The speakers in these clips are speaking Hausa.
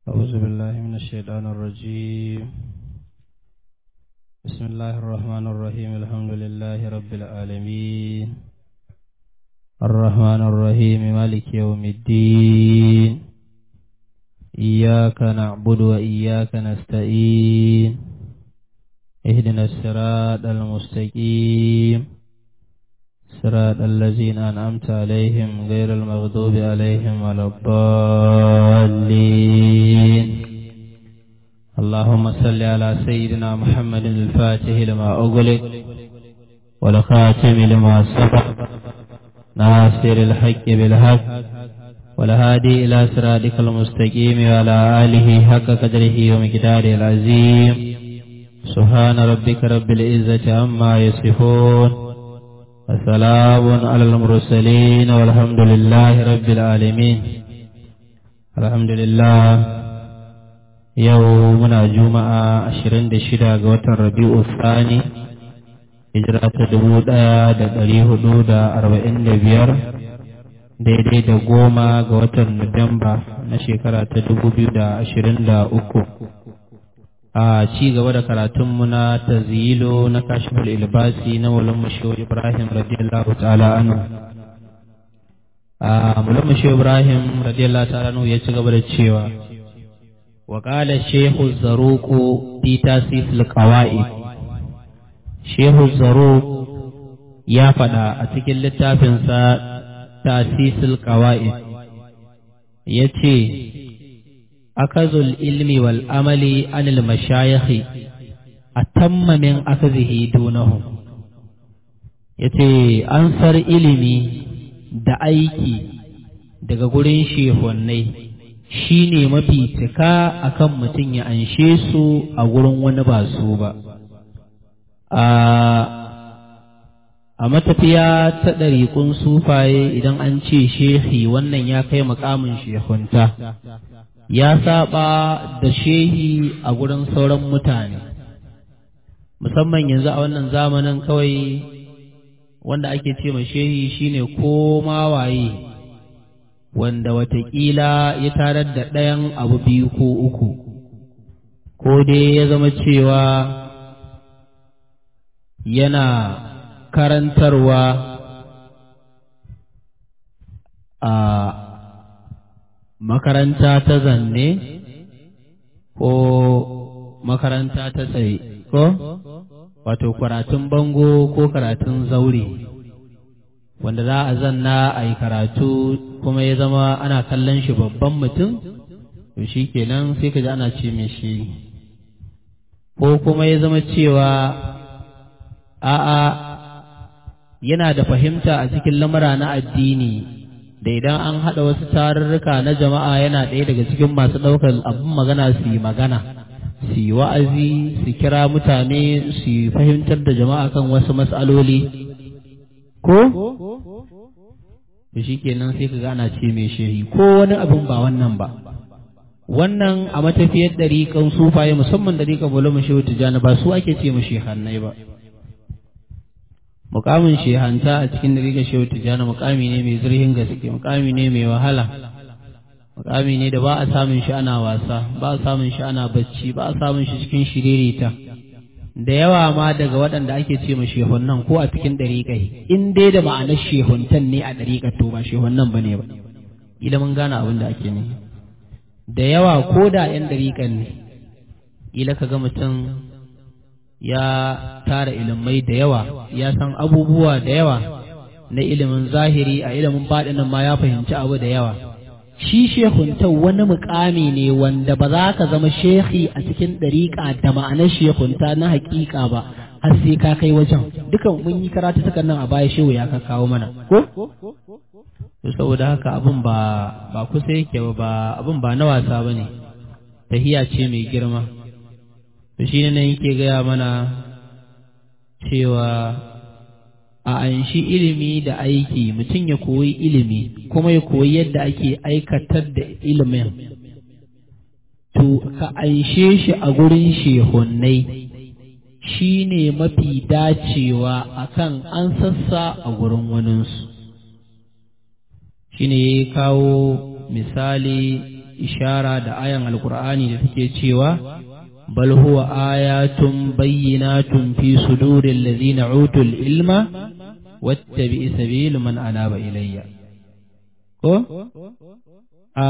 أعوذ بالله من الشيطان الرجيم بسم الله الرحمن الرحيم الحمد لله رب العالمين الرحمن الرحيم مالك يوم الدين إياك نعبد وإياك نستعين اهدنا الصراط المستقيم صراط الذين أنعمت عليهم غير المغضوب عليهم ولا الضالين اللهم صل على سيدنا محمد الفاتح لما أغلق والخاتم لما سبق ناصر الحق بالحق والهادي إلى صراطك المستقيم وعلى آله حق قدره ومقداره العظيم سبحان ربك رب العزة عما يصفون وسلام على المرسلين والحمد لله رب العالمين الحمد لله يومنا جمعة عشرين دشدا قوة الربيع الثاني hijira ta dubu ɗaya da ɗari hudu da arba'in da biyar daidai da goma ga watan Nuwamba na shekara ta dubu biyu da ashirin da uku a ci gaba da karatunmu na tazilo na kashifar ilbasi na mulan mashiwa ibrahim radiyallahu ta'ala anu a mulan mashiwa ibrahim radiyallahu ta'ala anu ya ci gaba da cewa wa qala shehu zaruqu fi tasis alqawaid shehu zaruq ya faɗa a cikin littafinsa tasis alqawaid yace akazul ilmi wal amali anil mashayikhi atamma min akazihi dunahum yace ansar ilimi da aiki daga gurin shehonnai shine mafi cika akan mutum ya anshe su a gurin wani ba su ba a matafiya ta ɗariƙun sufaye idan an ce shehi wannan ya kai mukamin shehunta ya saba da shehi a gurin sauran mutane musamman yanzu a wannan zamanin kawai wanda ake ce ma shehi shine ko waye wanda watakila ya tarar da ɗayan abu biyu ko uku ko dai ya zama cewa yana karantarwa a makaranta ta zanne ko makaranta ta tsaye ko wato karatun bango ko karatun zaure wanda za a zanna a yi karatu kuma ya zama ana kallon shi babban mutum to shi kenan sai ka ji ana ce mai shi ko kuma ya zama cewa a'a yana da fahimta a cikin lamura na addini da idan an haɗa wasu tarurruka na jama'a yana ɗaya daga cikin masu ɗaukar abin magana su yi magana su yi wa'azi su kira mutane su fahimtar da jama'a kan wasu matsaloli ko shi kenan sai ka gana ce mai shehi ko wani abin ba wannan ba wannan a matafiyar ɗariƙan sufaye musamman ɗariƙan bulu shehu tijjani ba su ake ce mu shehannai ba mukamin shehanta a cikin dariƙar shehu tijjani mukami ne mai zurhin gaske mukami ne mai wahala mukami ne da ba a samun shi ana wasa ba a samun shi ana bacci ba a samun shi cikin shiririta da yawa ma daga waɗanda ake ce ma shehunnan ko a cikin dariƙai in dai da ma'anar shehuntan ne a dariƙar to ba shehunnan ba ne ba ila mun gane abin da ake ne da yawa ko da 'yan dariƙan ne ila ka ga mutum ya tara ilimai da yawa ya san abubuwa da yawa na ilimin zahiri a ilimin baɗinin ma ya fahimci abu da yawa shi shehunta wani mukami ne wanda ba za ka zama shehi a cikin ɗariƙa da ma'anar shehunta na haƙiƙa ba har sai ka kai wajen dukan mun yi karatu tukan nan a baya shehu ya ka kawo mana ko to saboda haka abin ba ba kusa yake ba abin ba na wasa bane tahiya ce mai girma to shi ne nan yake gaya mana cewa a anshi ilimi da aiki mutum ya koyi ilimi kuma ya koyi yadda ake aikatar da ilimin to ka anshe shi a gurin shehunnai shi ne mafi dacewa akan an sassa a gurin waninsu shi ne ya kawo misali ishara da ayan alkur'ani da take cewa bal huwa ayatun bayyinatun fi suduril ladzina utul ilma wattabi sabil man anaba ilayya ko a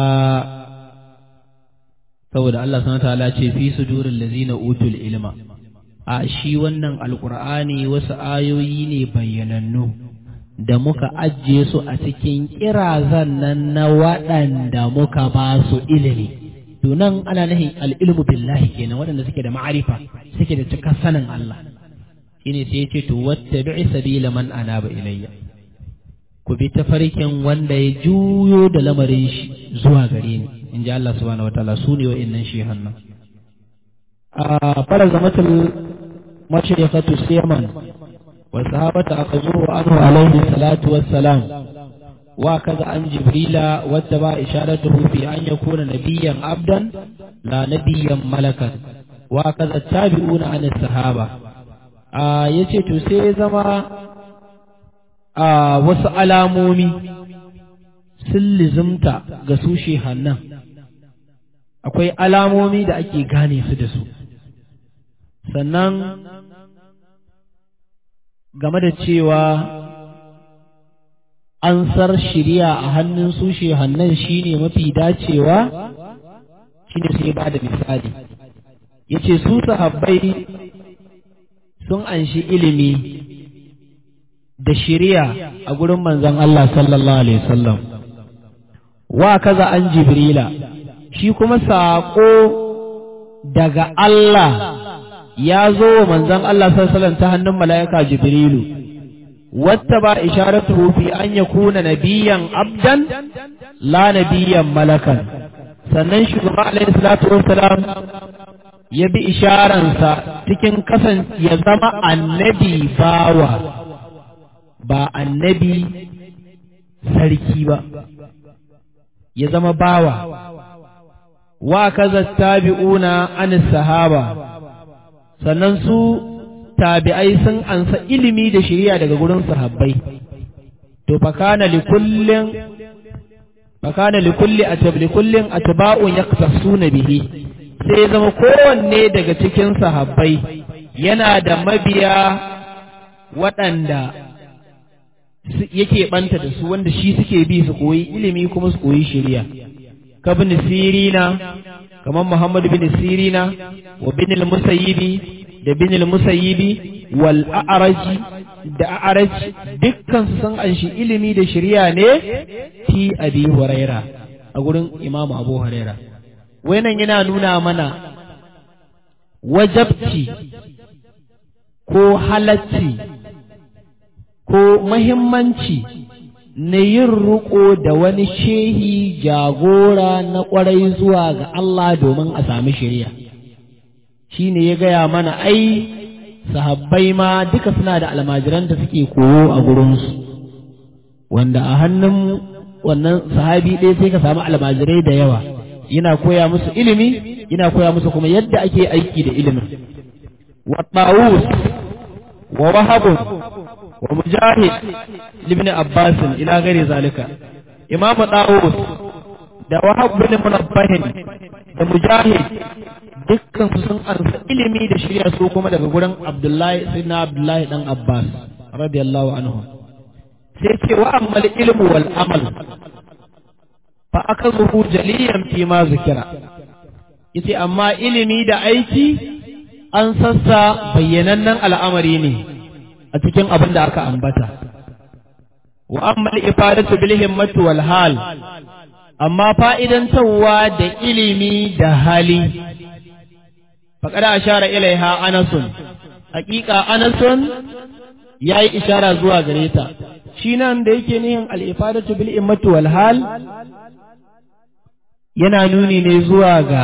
saboda Allah subhanahu ta'ala ce fi suduril ladzina utul ilma a shi wannan alkur'ani wasu ayoyi ne bayyanannu da muka ajiye su a cikin kirazan nan na waɗanda muka ba su ilimi to nan ana nahin al'ilmu billahi kenan waɗanda suke da ma'arifa suke da cika sanin Allah shine sai yace to wattabi sabila man anaba ilayya ku bi tafarkin wanda ya juyo da lamarin shi zuwa gare ni in ji Allah subhanahu wataala su ne wa'annan shehan nan a fara zamatul mashriqatu siyaman والصحابة أخذوه عنه عليه الصلاة والسلام وكذا عن جبريل واتبع إشارته في أن يكون نبيا عبدا لا نبيا ملكا وكذا التابعون عن الصحابة آه يتي تسي زما آه wasu alamomi sun lizimta ga su shehannan akwai alamomi da ake gane su da su sannan game da cewa an sar shirya a hannun su shehannan shine mafi dacewa shine sai ba da misali yace su sahabbai sun anshi ilimi da shirya a gurin manzon Allah sallallahu alaihi wasallam wa kaza an jibrila shi kuma saƙo daga Allah ya zo wa manzon Allah sallallahu ta hannun mala'ika Jibrilu wata ba isharatu fi an yakuna nabiyan abdan la nabiyan malakan sannan shugaba alaihi salatu wassalam ya bi isharansa cikin kasan ya zama annabi bawa ba annabi sarki ba ya zama bawa wa kaza tabi'una an sahaba sannan su tabi'ai sun ansa ilimi da shari'a daga gurin sahabbai to fakana li kullin fakana li kulli atab li kullin atba'un yaktasuna bihi sai zama kowanne daga cikin sahabbai yana da mabiya waɗanda yake banta da su wanda shi suke bi su koyi ilimi kuma su koyi shari'a kabin sirina kamar Muhammad bin Sirina wa bin al-Musayyibi da bin al-Musayyibi wal a'raji da a'raj dukkan su san an shi ilimi da shari'a ne fi Abi Huraira a gurin Imam Abu Huraira wannan yana nuna mana wajabci ko halacci ko muhimmanci na yin riƙo da wani shehi jagora na ƙwarai zuwa ga Allah domin a sami shirya shi ne ya gaya mana ai sahabbai ma duka suna da almajiran da suke koyo a gurinsu wanda a hannun wannan sahabi ɗaya sai ka samu almajirai da yawa yana koya musu ilimi yana koya musu kuma yadda ake aiki da ilimin wa wa wahabun ومجاهد لابن عباس إلى غير ذلك إمام داود da wahab bin munabbahin da mujahid dukkan su sun ansa ilimi da shirya su kuma daga gurin abdullahi sayyidina abdullahi dan abbas radiyallahu anhu sai ce wa ammal ilmu wal amal fa akazuhu jaliyan fi ma zikira yace amma ilimi da aiki an sassa bayyanannen al'amari ne a cikin abin da aka ambata wa amma ifadatu bil himmatu wal hal amma fa'idantarwa da ilimi da hali faqad ashara ilaiha anasun haqiqa anasun yayi ishara zuwa gare ta shi nan da yake nihin al ifadatu bil himmatu wal hal yana nuni ne zuwa ga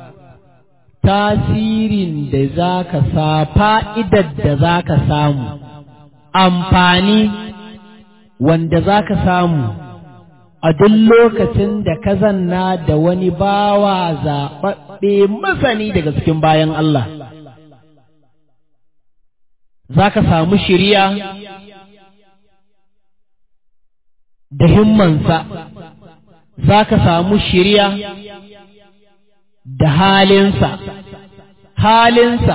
tasirin da za ka sa fa'idar da za ka samu amfani wanda za ka samu a duk lokacin da ka zanna da wani bawa zaɓaɓɓe masani daga cikin bayan Allah. Za ka samu shirya da himmansa, za ka samu shirya da halinsa halinsa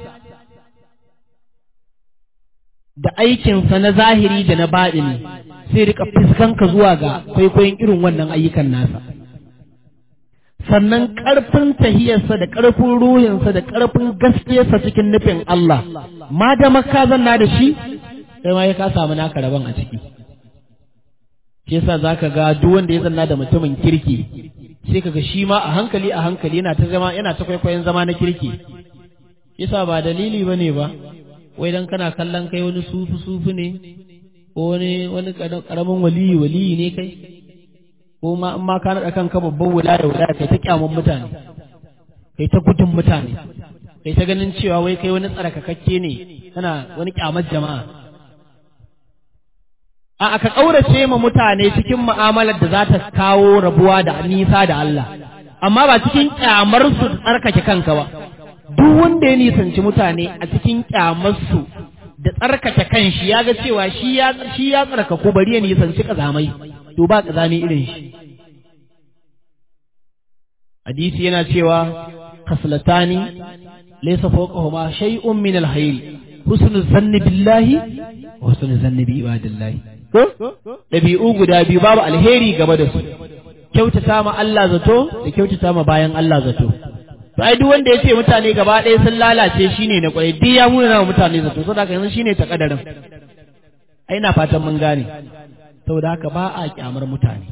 da aikinsa na zahiri da na baɗini sai rika fuskanka zuwa ga kwaikwayon irin wannan ayyukan nasa sannan ƙarfin tahiyarsa da ƙarfin ruhinsa da ƙarfin gaskiyarsa cikin nufin Allah ma da maka zanna da shi sai ma ya ka samu naka rabon a ciki shi yasa zaka ga duk wanda ya zanna da mutumin kirki sai kaga shi ma a hankali a hankali yana ta zama yana ta kwaikwayon zama na kirki yasa ba dalili bane ba wai dan kana kallon kai wani sufu sufu ne ko wani wani karamin waliyi waliyi ne kai ko ma in ma ka naɗa kanka babban wilaya wilaya kai ta kyamun mutane kai ta gudun mutane kai ta ganin cewa wai kai wani tsarkakakke ne kana wani kyamar jama'a a aka ƙaurace ma mutane cikin mu'amalar da za ta kawo rabuwa da nisa da Allah amma ba cikin kyamar su da tsarkake kanka ba duk wanda ya nisanci mutane a cikin kyamar su da tsarkake kanshi ya ga cewa shi ya shi ya tsarkaku bari ya nisanci kazamai to ba kazami irin shi hadisi yana cewa khaslatani laysa fawqahuma shay'un min al-hayr husnul zanni billahi wa husnul zanni bi ibadillahi ko dabi'u guda biyu babu alheri gaba da su kyautata ma Allah zato da kyautata ma bayan Allah zato to ai duk wanda ya ce mutane gaba ɗaya sun lalace shine na kwarai duk ya muna na mutane zato saboda haka yanzu shine ta kadarin ai na fatan mun gane saboda haka ba a kyamar mutane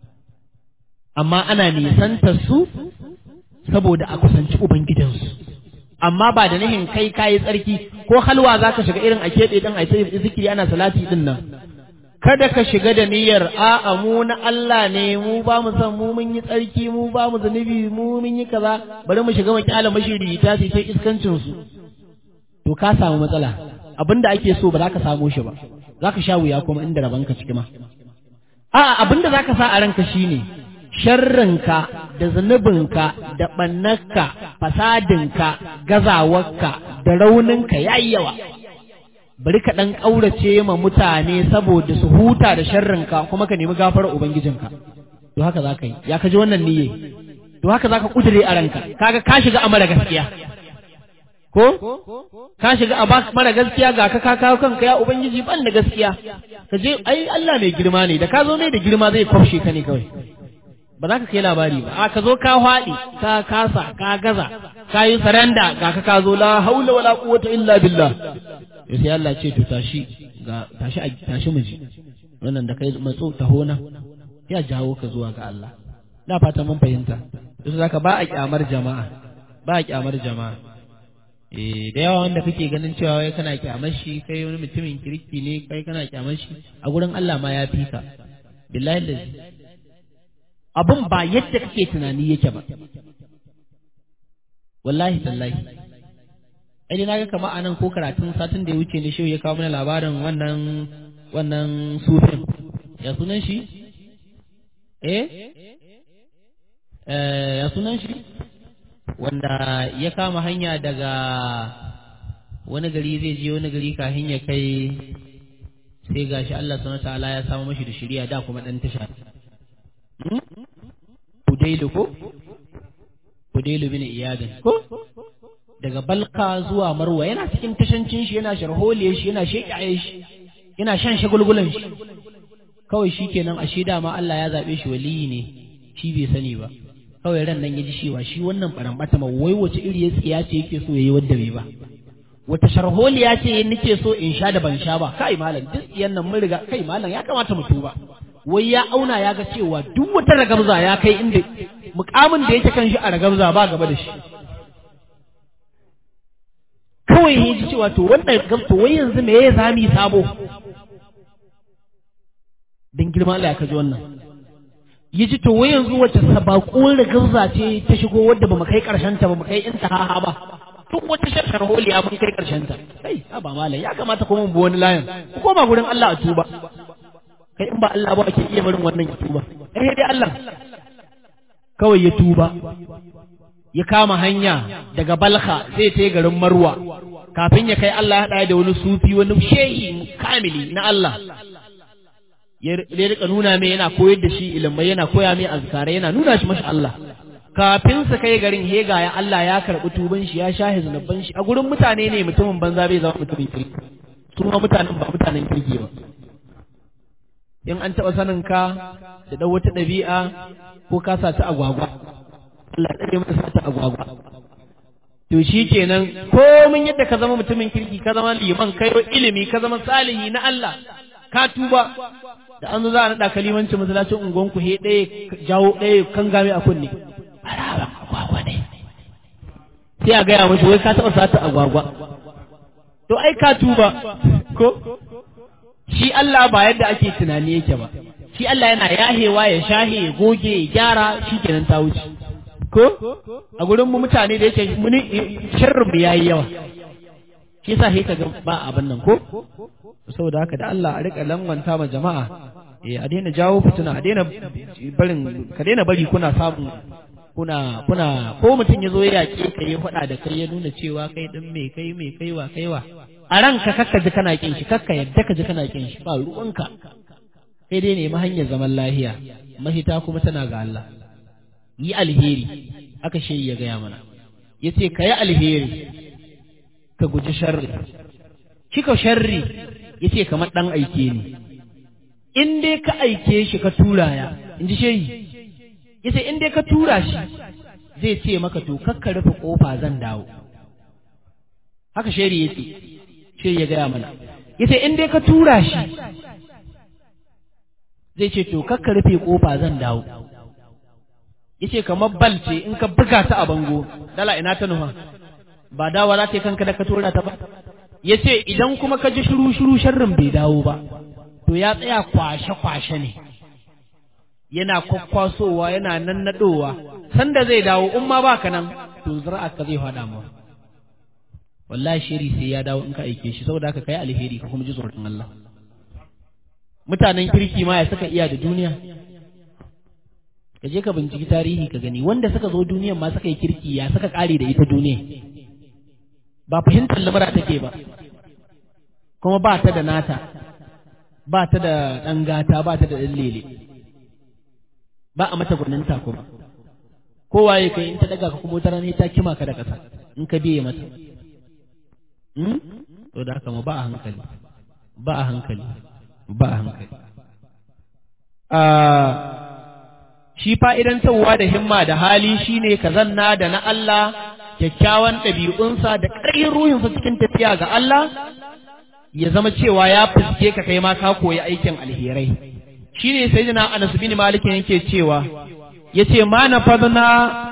amma ana nisantar su saboda a kusanci ubangidansu amma ba da nihin kai kayi tsarki ko halwa za ka shiga irin a keɓe ɗin a zikiri ana salati ɗin nan kada ka shiga da niyyar a'a mu na Allah ne mu ba mu san mu mun yi tsarki mu ba mu zunubi mu mun yi kaza bari mu shiga mu kyala mashiri ta ce sai iskancin su to ka samu matsala abinda ake so ba za ka samu shi ba za ka sha wuya kuma inda rabanka ciki ma a'a abinda za ka sa a ranka shine sharrinka da zunubinka da ɓannarka fasadinka gazawarka da rauninka ya yi yawa bari ka ɗan ƙaurace ma mutane saboda su huta da sharrinka kuma ka nemi gafarar ubangijinka to haka za ka yi ya ka ji wannan niyye to haka za ka ƙudure a ranka kaga ka shiga a mara gaskiya ko ka shiga a mara gaskiya ga ka kawo kanka ya ubangiji ban da gaskiya ka je ai Allah mai girma ne da ka zo mai da girma zai kwafshe ka ne kawai ba za ka kai labari ba a ka zo ka haɗi ka kasa ka gaza ka yi saranda ga ka ka zo la haula wala quwwata illa billah ya sai Allah ce to tashi ga tashi tashi miji wannan da kai matso tahona ya jawo ka zuwa ga Allah na fata mun fahimta to zaka ba a kyamar jama'a ba a kyamar jama'a eh da yawa wanda kake ganin cewa wai kana kyamar shi kai wani mutumin kirki ne kai kana kyamar shi a gurin Allah ma ya fi ka billahi lazi abin ba yadda kake tunani yake ba wallahi tallahi ai na ga kama anan ko karatun satin da ya wuce ne shi ya kawo mana labarin wannan wannan sufin ya sunan shi eh ya sunan shi wanda ya kama hanya daga wani gari zai je wani gari kafin ya kai sai gashi Allah subhanahu ta'ala ya samu mashi da shari'a da kuma dan tasha Hudailu ko Hudailu bin Iyadin ko daga Balka zuwa Marwa yana cikin tashancin shi yana sharholiye shi yana shekaye shi yana shan shagulgulan shi kawai shikenan a shida ma Allah ya zabe shi waliyi ne shi bai sani ba kawai ran nan ya ji cewa shi wannan barambata ma wai wace iri ya tsiya ce yake so yayi wanda bai ba wata sharholiya ce nake so in sha da ban sha ba kai malam duk tsiyan nan mun riga kai malam ya kamata mu tuba wai ya auna ya ga cewa duk wata ragamza ya kai inda mukamin da yake kan shi a ragamza ba gaba da shi kawai ya ji cewa to wannan gamto wai yanzu me ya zami sabo dan girma Allah ya kaji wannan ya ji to wai yanzu wacce sabakon ragamza ce ta shigo wadda ba mu kai karshen ta ba mu kai intaha ba duk wata shashar holiya mun kai karshen ta kai ba malam ya kamata kuma mu bi wani layin ku koma gurin Allah a tuba kai in ba Allah ba ake iya barin wannan ya tuba eh dai Allah kawai ya tuba ya kama hanya daga Balha sai ta garin Marwa kafin ya kai Allah ya da wani sufi wani shehi kamili na Allah ya rika nuna mai yana koyar da shi ilimai yana koya mai azkara yana nuna shi masha Allah kafin su kai garin hega ya Allah ya karɓi tuban shi ya shahe zunubban shi a gurin mutane ne mutumin banza bai zama mutumin kirki su ma mutanen ba mutanen kirki ba in an taɓa sanin ka da ɗan wata ɗabi'a ko ka sa ta agwagwa Allah tsare maka sa ta agwagwa to shi kenan komin yadda ka zama mutumin kirki ka zama liman kai ilimi ka zama salihi na Allah ka tuba da an zo za a naɗa kalimancin masallacin unguwanku he ɗaya jawo ɗaya kan game a kunne haraban agwagwa ne sai a gaya mashi wai ka taɓa sata agwagwa to ai ka tuba ko shi Allah ba yadda ake tunani yake ba shi Allah yana yahewa ya shahe ya goge ya gyara shi kenan ta wuce ko a gurin mu mutane da yake muni sharrin mu yayi yawa shi yasa sai kaga ba abin nan ko saboda haka da Allah a rika langwanta ma jama'a eh a daina jawo fituna a daina barin ka daina bari kuna samun kuna kuna ko mutum ya zo ya yaƙe ka ya faɗa da kai ya nuna cewa kai din me kai me kai wa kai wa a ranka kakka ji kana kin shi kakka yadda ka ji kana kin shi ba ruwanka sai dai nemi hanyar zaman lahiya mahita kuma tana ga Allah yi alheri aka shi ya gaya mana ya ce ka yi alheri ka guji sharri kika sharri ya ce kamar ɗan aike ne in dai ka aike shi ka tura ya in ji shehi ya ce in dai ka tura shi zai ce maka to kakka rufe ƙofa zan dawo haka sheri ya ce shi ya gaya mana ya ce in dai ka tura shi zai ce to kakka rufe ƙofa zan dawo yace kamar bal ce in ka buga ta a bango dala ina ta nufa ba dawa za ta yi kanka da ka tura ta ba yace idan kuma ka ji shiru shiru sharrin bai dawo ba to ya tsaya kwashe kwashe ne yana kwakwasowa yana nannadowa sanda zai dawo in ma baka nan to zira'a ka zai fada ma wallahi shiri sai ya dawo in ka aike shi saboda haka kai alheri ka kuma ji tsoron Allah mutanen kirki ma ya saka iya da duniya ka je ka binciki tarihi ka gani wanda suka zo duniyan ma suka yi kirki ya suka kare da ita duniya ba fahimtar lamara take ba kuma ba ta da nata ba ta da ɗan gata ba ta da ɗan lele ba a mata gwaninta kuma kowa ya kai in ta daga ka kuma wata rana ta kima ka da ƙasa in ka biye mata to da haka ma ba a hankali ba a hankali ba a hankali shi fa'idantarwa da himma da hali shine ka zanna da na Allah kyakkyawan ɗabi'unsa da ƙarfin ruhinsa cikin tafiya ga Allah ya zama cewa ya fuske ka kai ma ka koyi aikin alherai shine sai jina Anas bin Malik yake cewa yace ma na fadna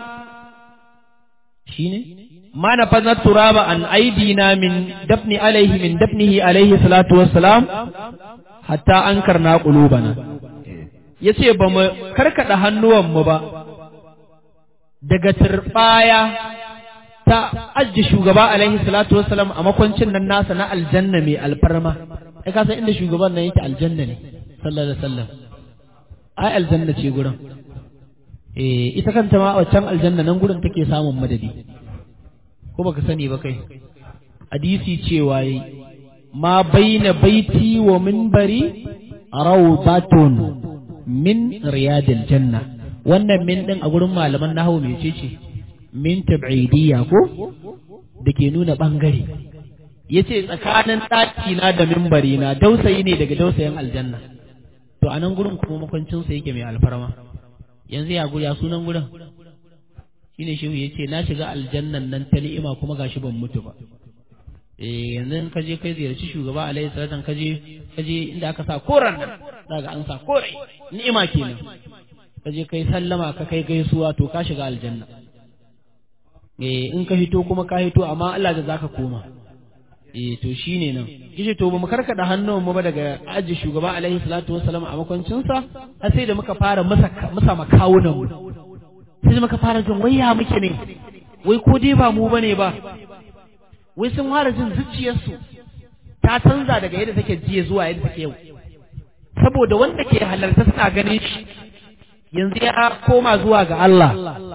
shine ma na fadna turaba an aidina min dafni alaihi min dafnihi alaihi salatu wassalam hatta ankarna qulubana ya ce ba mu karkaɗa hannuwanmu ba daga turɓaya ta ajiye shugaba alaihi salatu wasalam a makwancin nan nasa na aljanna mai alfarma ai ka san inda shugaban nan yake aljanna ne sallallahu alaihi wasallam ai aljanna ce gurin eh ita kanta ma waccan aljanna nan gurin take samun madadi ko baka sani ba kai hadisi cewa yi ma baina baiti wa minbari rawdatun min riyadil janna wannan min din a gurin malaman nahwu mece ce min tab'idiyya ko da ke nuna bangare yace tsakanin ɗaki na da mimbari na dausayi ne daga dausayin aljanna to anan gurin kuma makwancin sa yake mai alfarma yanzu ya guri sunan gurin shine shehu yace na shiga aljannan nan ta ni'ima kuma gashi ban mutu ba eh yanzu ka je kai ziyarci shugaba alaihi salatan ka je ka je inda aka sa koran nan daga an sa kore ni'ima kenan ka je kai sallama ka kai gaisuwa to ka shiga aljanna eh in ka hito kuma ka hito amma Allah da zaka koma eh to shine nan kishi to ba mu karkada hannun mu ba daga aji shugaba alaihi salatu wassalam a makwancin sa har sai da muka fara masa masa makawunan mu sai da muka fara jin waya muke ne wai ko dai ba mu bane ba wai sun fara jin zuciyarsu ta canza daga yadda take jiya zuwa yadda take yau saboda wanda ke halarta suna ganin shi yanzu ya koma zuwa ga Allah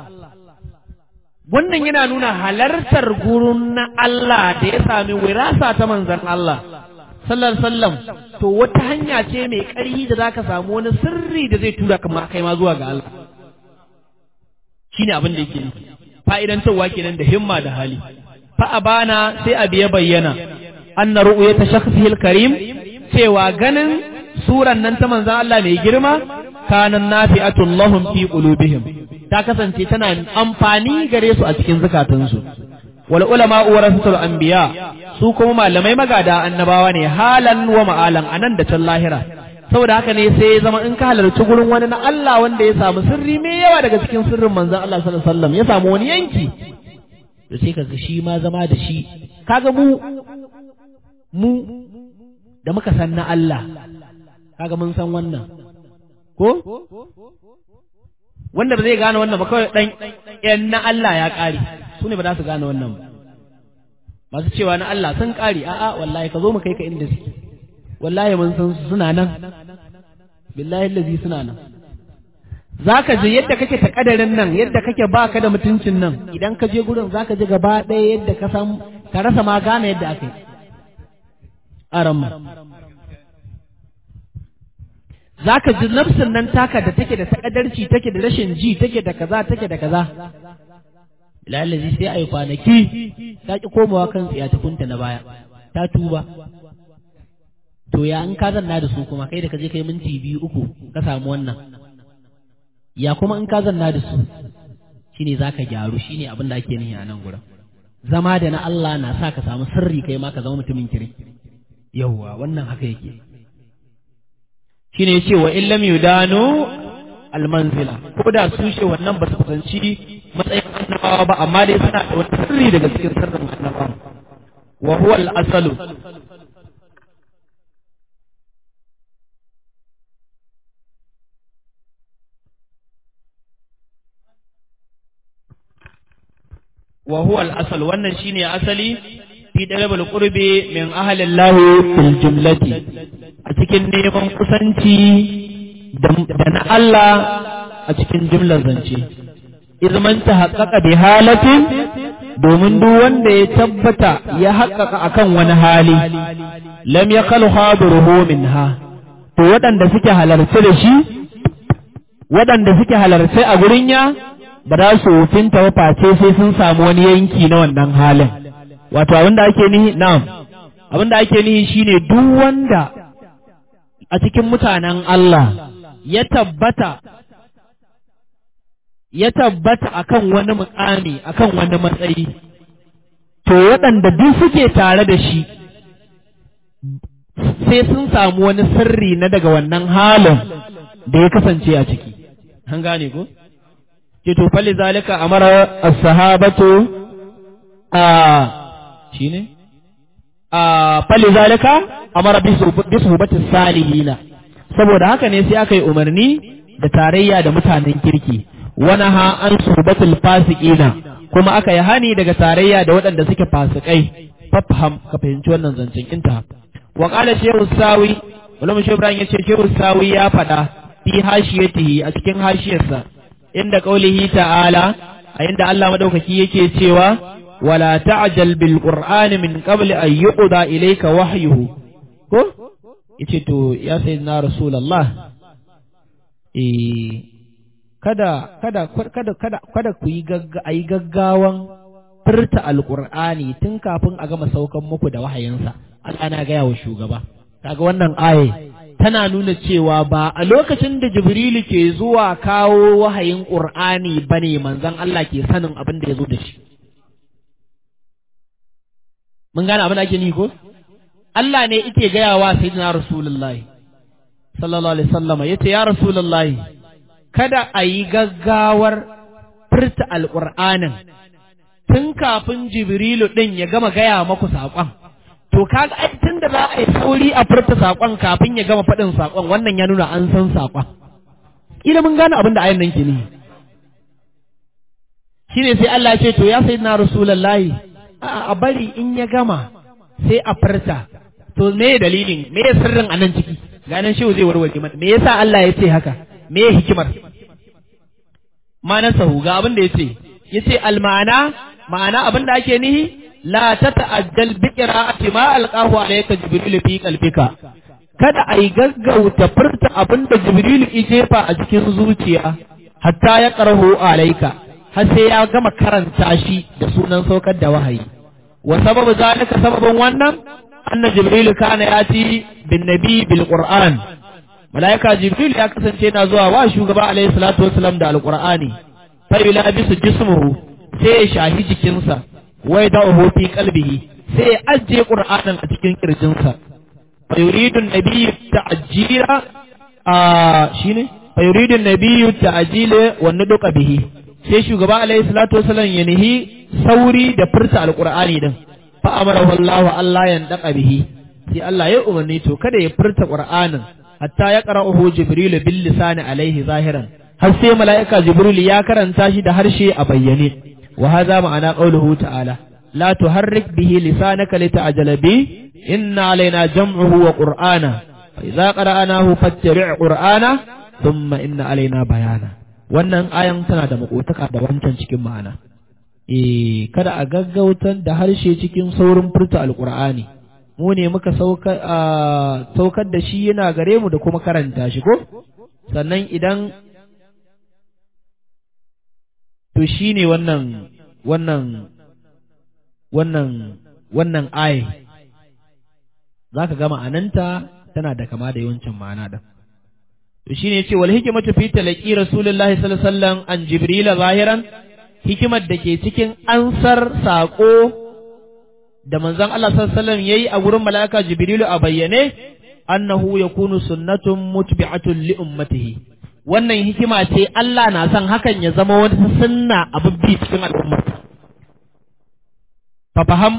wannan yana nuna halartar gurin na Allah da ya sami wirasa ta manzan Allah sallar sallam to wata hanya ce mai ƙarfi da zaka samu wani sirri da zai tura kamar kai ma zuwa ga Allah shine abin da yake nufi fa'idantarwa kenan da himma da hali fa abana sai abu ya bayyana anna ru'yata shakhsihi al-karim cewa ganin suran nan ta manzon Allah mai girma kanan nafi'atul lahum fi qulubihim ta kasance tana amfani gare su a cikin zukatansu wal ulama warasatul anbiya su kuma malamai magada annabawa ne halan wa ma'alan anan da can lahira saboda haka ne sai zama in ka halarci gurin wani na Allah wanda ya samu sirri mai yawa daga cikin sirrin manzon Allah sallallahu alaihi wasallam ya samu wani yanki to sai kaga shi ma zama da shi kaga mu mu da muka san na Allah kaga mun san wannan ko wanda ba zai gane wannan ba kawai dan yan na Allah ya kare su ne ba za su gane wannan ba masu cewa na Allah sun kare a'a wallahi ka zo mu kai ka inda suke wallahi mun san su suna nan billahi allazi suna nan zaka je yadda kake ta kadarin nan yadda kake baka da mutuncin nan idan ka je gurin zaka je gaba ɗaya yadda ka san ka rasa ma gane yadda aka yi aramma zaka ji nafsin nan taka da take da takadarci take da rashin ji take da kaza take da kaza lalazi sai a yi kwanaki ta ki komawa kan tsiyatukunta na baya ta tuba to ya in ka zanna da su kuma kai da ka je kai minti biyu uku ka samu wannan ya kuma in ka zanna da su shine zaka gyaru shine abin da ake nihi a nan gurin zama da na Allah na sa ka samu sirri kai ma ka zama mutumin kiri yawwa wannan haka yake shine yace wa illam yudanu almanzila ko da su she wannan ba su kusanci matsayin annabawa ba amma dai suna da wani sirri daga cikin sirrin annabawa wa huwa al-asalu wa huwa al-asal wannan shine asali fi dalabul qurbi min ahli Allah fil jumlati a cikin neman kusanci da na Allah a cikin jumlar zance izman ta haƙaƙa bi halatin domin duk wanda ya tabbata ya haƙaƙa akan wani hali lam yaqalu hadiruhu minha to waɗanda suke halarce da shi waɗanda suke halarce a gurin ya ba za su wufinta ba face sai sun samu wani yanki na wannan halin wato abin da ake nihi na'am abin da ake nihi shine duk wanda a cikin mutanen Allah ya tabbata ya tabbata akan wani mukami akan wani matsayi to waɗanda duk suke tare da shi sai sun samu wani sirri na daga wannan halin da ya kasance a ciki an gane ko ce to fali zalika amara as-sahabatu a shine a fali zalika amara bisuhbati salihina saboda haka ne sai aka yi umarni da tarayya da mutanen kirki wani ha an suhbatul fasiqina kuma aka yi hani daga tarayya da waɗanda suke fasikai fafham ka fahimci wannan zancen inta wa qala shehu sawi wala mu ibrahim yace shehu sawi ya faɗa fi hashiyatihi a cikin hashiyarsa inda qaulihi ta'ala a inda Allah madaukaki yake cewa wala ta'jal bil qur'ani min qabli an yuqda ilayka wahyuhu ko yace to ya sayyidina rasulullah eh kada kada kada kada kada ku yi ayi gaggawan furta alqur'ani tun kafin a gama saukan muku da wahayinsa Allah na gaya wa shugaba kaga wannan aye tana nuna cewa ba a lokacin da Jibrilu ke zuwa kawo wahayin Qur'ani bane manzon Allah ke sanin abin da ya zo da shi mun gane abin da ake ni ko Allah ne yake gaya wa sayyidina Rasulullahi sallallahu alaihi wasallam yace ya Rasulullahi kada a yi gaggawar furta alqur'anin tun kafin Jibrilu din ya gama gaya maku saƙon to kaga ai tun da za a yi sauri a furta saƙon kafin ya gama faɗin saƙon wannan ya nuna an san saƙon ila mun gane abin da ayan nan ke ne shine sai Allah ce to ya sayyidina Rasulullahi a bari in ya gama sai a furta to me dalilin me sirrin a nan ciki ganin shi zai warware mana me yasa Allah ya ce haka me hikimar ma'anar sahu ga abin da yace yace almana ma'ana abin da ake nihi la tata'addal bi qira'ati ma alqahu alayka jibril fi qalbika kada ai gaggauta furta abin da jibril ya jefa a cikin zuciya hatta ya qarahu alayka har sai ya gama karanta shi da sunan saukar da wahayi wa sababu zalika sababin wannan anna jibril kana yati bin nabi bil qur'an malaika jibril ya kasance yana zuwa wa shugaba alaihi salatu wasalam da alqur'ani fa yulabisu jismuhu sai ya shahi jikinsa wai da fi qalbihi sai ya ajiye qur'anin a cikin kirjinsa fa yuridu an-nabiyyu ta'jila a shine fa yuridu an-nabiyyu ta'jila wa nuduqa bihi sai shugaba alaihi salatu wasallam ya nihi sauri da furta alqur'ani din fa amara wallahu Allah ya daka bihi sai Allah ya umarni to kada ya furta qur'anin hatta ya qara'uhu jibril bil lisani alaihi zahiran har sai mala'ika jibril ya karanta shi da harshe a bayyane wa hadha ma'ana qawluhu ta'ala la tuharrik bihi lisanaka lita'jala bi inna alaina jam'uhu wa qur'ana fa idza qara'nahu fattabi' qur'ana thumma inna alaina bayana wannan ayan tana da makotaka da wancan cikin ma'ana eh kada a gaggautar da harshe cikin saurin furta alqur'ani mu ne muka saukar saukar da shi yana gare mu da kuma karanta shi ko sannan idan to shine wannan wannan wannan wannan aye zaka ga ma'ananta tana da kama da yawancin ma'ana da to shine yace wal hikmatu fi talaqi rasulullahi sallallahu alaihi wasallam an jibril zahiran hikimar da ke cikin ansar sako da manzon Allah sallallahu alaihi wasallam yayi a gurin malaika jibrilu a bayyane annahu yakunu sunnatun mutbi'atun li ummatihi wannan hikima ce Allah na son hakan ya zama wani sunna abubbi cikin al'umma fa faham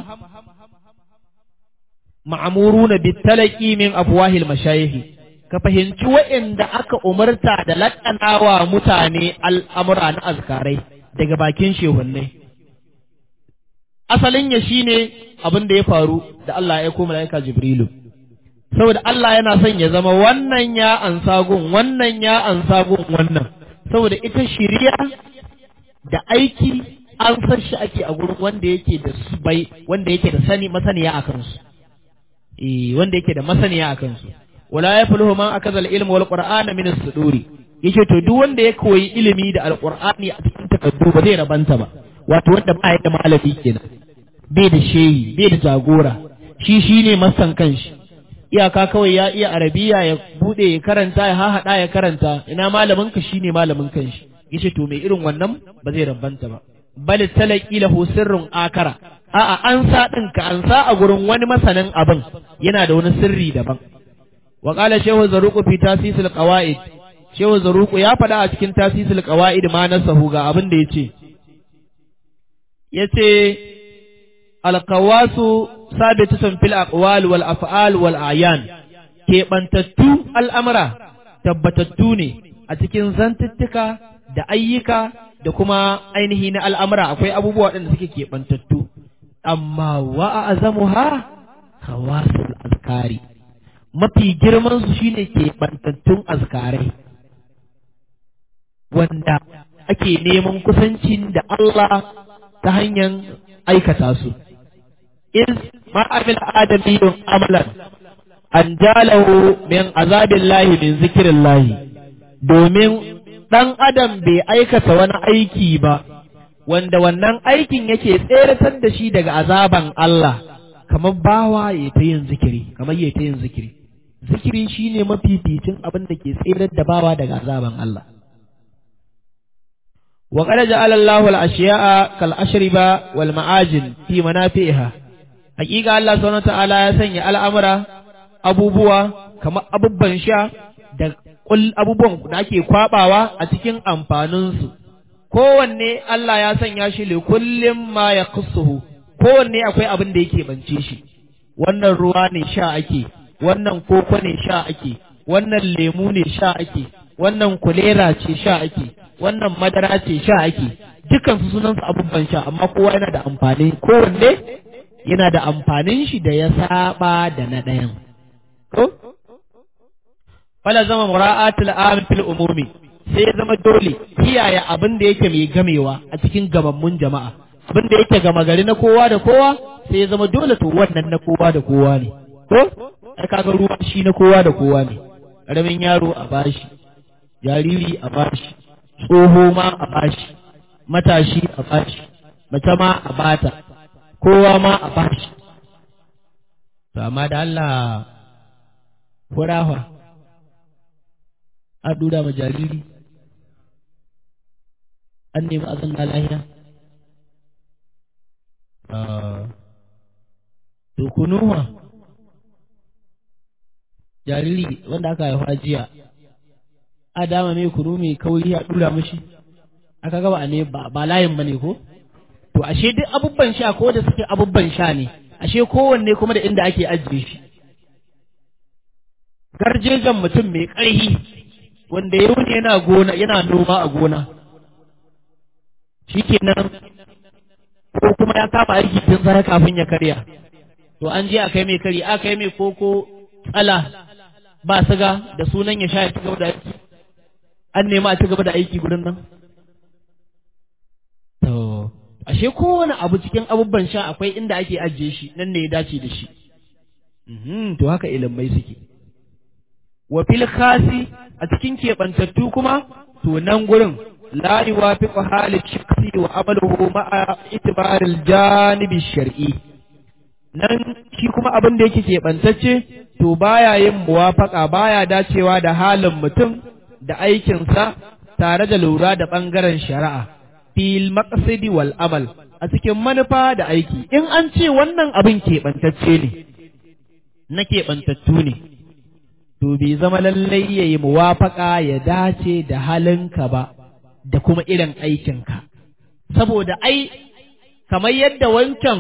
ma'muruna bitalaqi min afwahil mashayikh ka fahimci waɗanda aka umarta da laƙanawa mutane al'amura na azkarai daga bakin shehunnai. Asalin ya shi ne abin da ya faru da Allah ya koma mala'ika Jibrilu. Saboda Allah yana son ya zama wannan ya ansa gun, wannan ya ansa gun wannan. Saboda ita shirya da aiki an san shi ake a gurin wanda yake da bai wanda yake da sani masaniya a kansu. Eh wanda yake da masaniya a kansu. wala ya fulhu man akaza al-ilm wal qur'ana min as-suduri yace to duk wanda ya koyi ilimi da alqur'ani a cikin takaddu ba zai rabanta ba wato wanda ba ya da malami kenan bai da shehi bai da jagora shi shine masan kanshi iyaka kawai ya iya arabiya ya bude ya karanta ya hahada ya karanta ina malamin ka shine malamin kanshi yace to mai irin wannan ba zai rabanta ba bal talaqi lahu sirrun akara a'a an sa din ka an sa a gurin wani masanin abin yana da wani sirri daban وقال شيخ زروق في تاسيس القواعد شيخ زروق ya faɗa a cikin tasisul qawaid ma nasahu ga abin da yace yace alqawasu sabitatun fil aqwal wal af'al wal a'yan ke bantattu al'amra tabbatattu ne a cikin zantuttuka da ayyuka da kuma ainihi na al'amura akwai abubuwa waɗanda suke keɓantattu amma wa azamuha khawasul azkari mafi girmansu shine ke bantattun azkarai wanda ake neman kusancin da Allah ta hanyar aikata su iz ma'amil adamiyun amalan an jalahu min azabin lahi min zikirin lahi domin ɗan adam bai aikata wani aiki ba wanda wannan aikin yake tseratar da shi daga azaban Allah kamar bawa ya ta yin zikiri kamar ya ta yin zikiri zikiri shine mafificin abin da ke tsirar da bawa daga azaban Allah wa qad ja'ala Allahu al-ashya'a kal ashriba wal ma'ajin fi manafi'iha hakika Allah subhanahu ta'ala ya sanya al'amura abubuwa kamar abubban sha da abubuwan da ake kwabawa a cikin amfaninsu kowanne Allah ya sanya shi li kullum ma ya kowanne akwai abin da yake bance shi wannan ruwa ne sha ake wannan koko ne sha ake wannan lemu ne sha ake wannan kulera ce sha ake wannan madara ce sha ake dukkan su sunan su abubuwan sha amma kowa yana da amfani kowanne yana da amfanin shi da ya saba da na ɗayan ko fala zama mura'atul am fil umumi sai ya zama dole kiyaye abin da yake mai gamewa a cikin gamammun jama'a abin da yake gama gari na kowa da kowa sai ya zama dole to wannan na kowa da kowa ne ko ai kaga ruwa shi na kowa da kowa ne karamin yaro a bashi jariri a bashi tsoho ma a bashi matashi a bashi mace ma a bata kowa ma a bashi to amma da Allah furawa a dura ma jariri an nemi azan na lahiya to kunuwa jariri wanda aka haifa jiya a dama mai kunu mai kauri a dura mashi aka gaba a ne ba layin bane ko to ashe duk abubban sha ko da suke abubban sha ne ashe kowanne kuma da inda ake ajiye shi garjejen mutum mai ƙarfi wanda ya wuni yana gona yana noma a gona shikenan ko kuma ya kama aiki tun sai kafin ya karya to an je a kai mai kari a kai mai koko tsala ba siga da sunan ya sha ya ci gaba da aiki an nema a ci gaba da aiki gurin nan to ashe kowane abu cikin abubuwan sha akwai inda ake ajiye shi nan ne ya dace da shi to haka ilimai suke wa fil khasi a cikin keɓantattu kuma to nan gurin la yuwafiqu hali shakhsi wa amaluhu ma'a itibaril janibi shar'i nan shi kuma abin da yake keɓantacce to baya yin muwafaka baya dacewa da halin mutum da aikinsa tare da lura da ɓangaren shari'a fil maqsidi wal amal a cikin manufa da aiki in an ce wannan abin keɓantacce ne na keɓantattu ne to bai zama lallai ya yi muwafaka ya dace da halinka ba da kuma irin aikinka saboda ai kamar yadda wancan